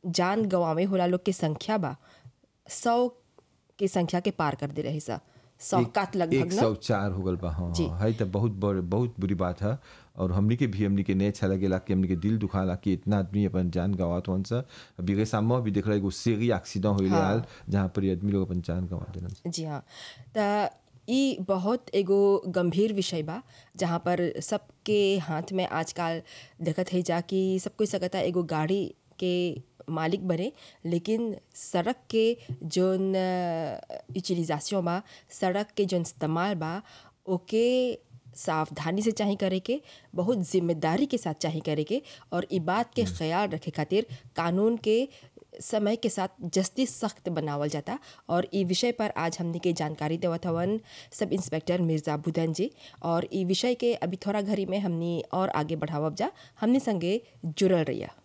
जान गंवावे होला लोग के संख्या बा सौ के संख्या के पार कर दे रहे सा सौकात लगभग एक ना सौ चार हो गल बा हाँ जी। हाँ, है तो बहुत बड़ बहुत बुरी बात है और हमनी के भी हमनी के नहीं अच्छा लगेला कि हमनी के दिल दुखाला कि इतना आदमी अपन जान गवात हन सा अभी के सामने भी देख रहा एगो सेरी एक्सीडेंट होइले हाँ। हाल जहाँ पर ये आदमी लोग अपन जान गवा देलन जी हाँ त ई बहुत एगो गंभीर विषय बा जहाँ पर सबके हाथ में आजकल देखत है जा कि सब कोई सकता एगो गाड़ी के मालिक बने लेकिन सड़क के जोन यूटिलाइजेशन बा सड़क के जोन इस्तेमाल बा ओके सावधानी से चाही करे के बहुत जिम्मेदारी के साथ चाही करे के और ई बात के ख्याल रखे खातिर कानून के समय के साथ जस्ती सख्त बनावल जाता और ई विषय पर आज हमने के जानकारी देवत हवन सब इंस्पेक्टर मिर्ज़ा बुधन जी और ई विषय के अभी थोड़ा घड़ी में हमनी और आगे बढ़ावब जा हमने संगे जुड़ल रहिया